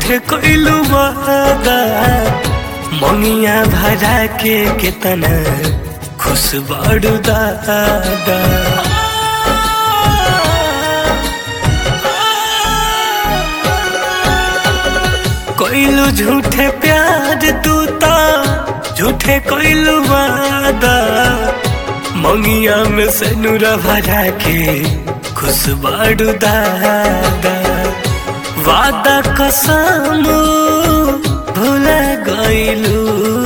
झूठे कोइलू वादा मंगिया भरा के कितना खुश बाड़ू दादा कोइलू झूठे प्यार तू ता झूठे कोइलू वादा मंगिया में से नूरा भरा के खुश बाड़ू दादा वादा कसम भूला गइलू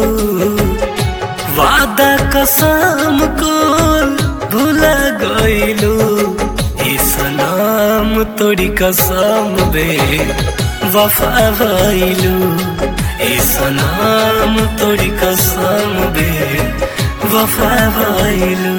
वादा कसम को भूला गइलू ई सलाम तोरी कसम बे वफा भइलू ई सलाम तोरी कसम बे वफा भइलू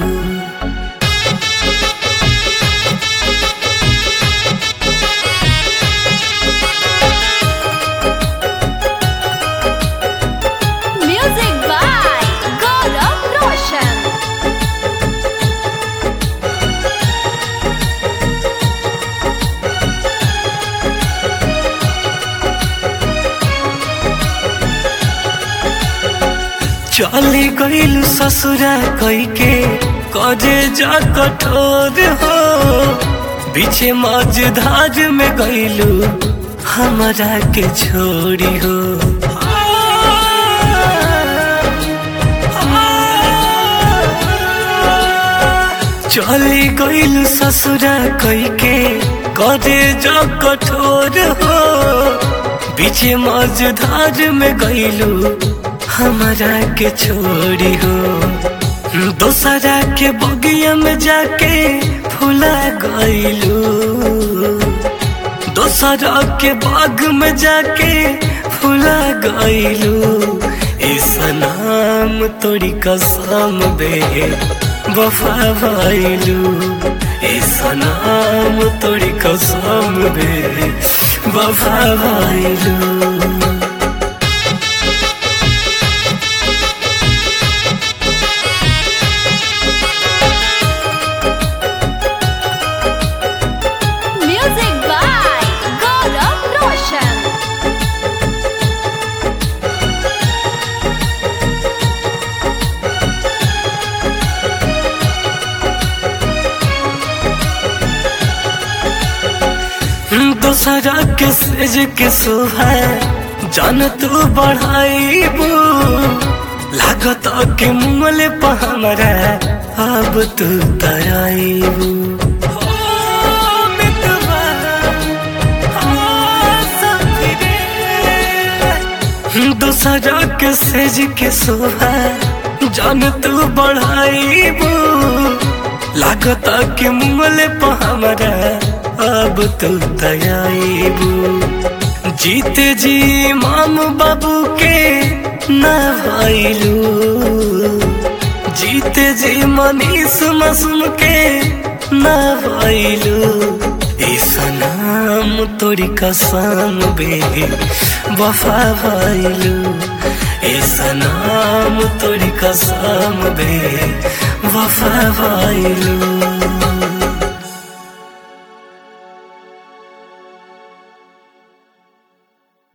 Music by Gaurav Roshan. चली गईल ससुरा कई के कजे जा कठोर हो बीचे मझधार में गईलू हमरा के छोड़ी हो चली गईल ससुरा कई के कजे जा कठोर हो बीचे मझधार में गईलू हमरा के छोड़ी हो दोसरा के बगिया में जाके फुला गईलू दोसरा के बाग में जाके फुला गईलू इस नाम तोरी कसम बे वफा भइलू इस नाम तोरी कसम बे वफा भइलू Music by Gaurav Roshan. दोसरा के सेज के सुहा जान तू बढ़ाईबू लागत के मुमले पर हमरा अब तू तराईबू दोसरा के सेज के सुहा जान तू बढ़ाईबू लागत के मुमले पर हमरा अब तो दयाबू जीते जी माम बाबू के न भइलू जीते जी मनीष मसूम के न भइलू इस नाम तोरी कसम बे वफा भइलू इस नाम तोरी कसम बे वफा भइलू